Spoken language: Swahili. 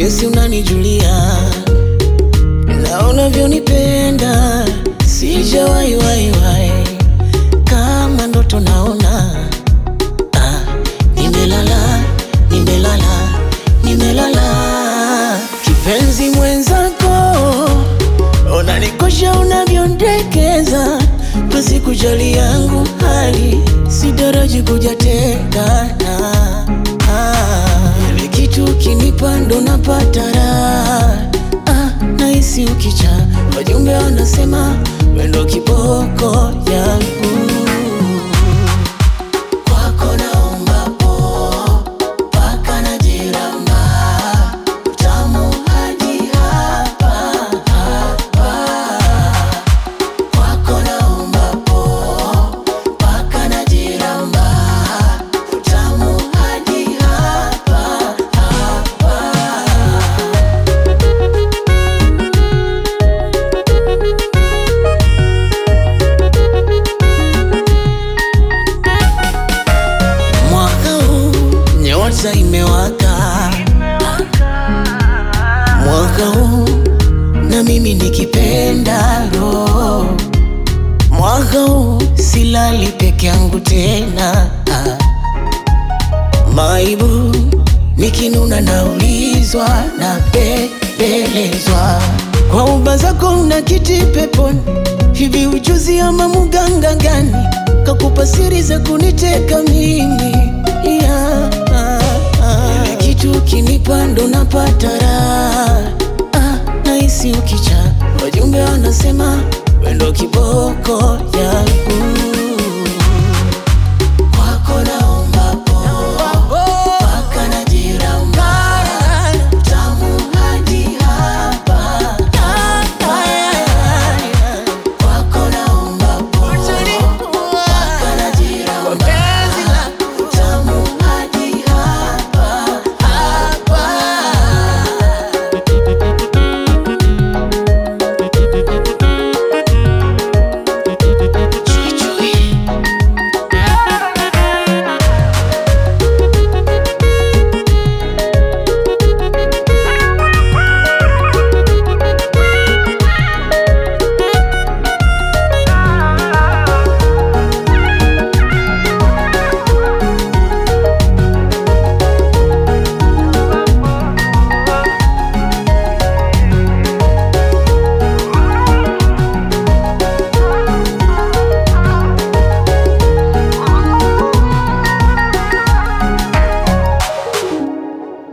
jinsi unanijulia na unavyonipenda, sijawahi wahi wahi kama ndoto naona. Ah, nimelala nimelala nimelala, kipenzi mwenzako, unanikosha unavyondekeza, basi kujali yangu hali sidaraji kuja tena. Ah, ile kitu kinipa ndo napata raha. Ah, nahisi ukicha wajumbe wanasema wendo kiboko yangu kwako naomba po mpaka najiramba utamu hadi hapa hapa kwako naomba po mpaka najiramba utamu hadi hapa hapa Mwaka huu nyota imewaka, mwaka huu na mimi nikipenda roho, mwaka huu silali peke yangu tena, ah. maibu nikinuna naulizwa na bembelezwa kwa uba zako una kiti peponi, hivi ujuzi ama muganga gani kakupa siri za kuniteka mimi yeah. Ile kitu kinipa ndo napata raha ah, nahisi ukicha wajumbe wanasema wendo kiboko yangu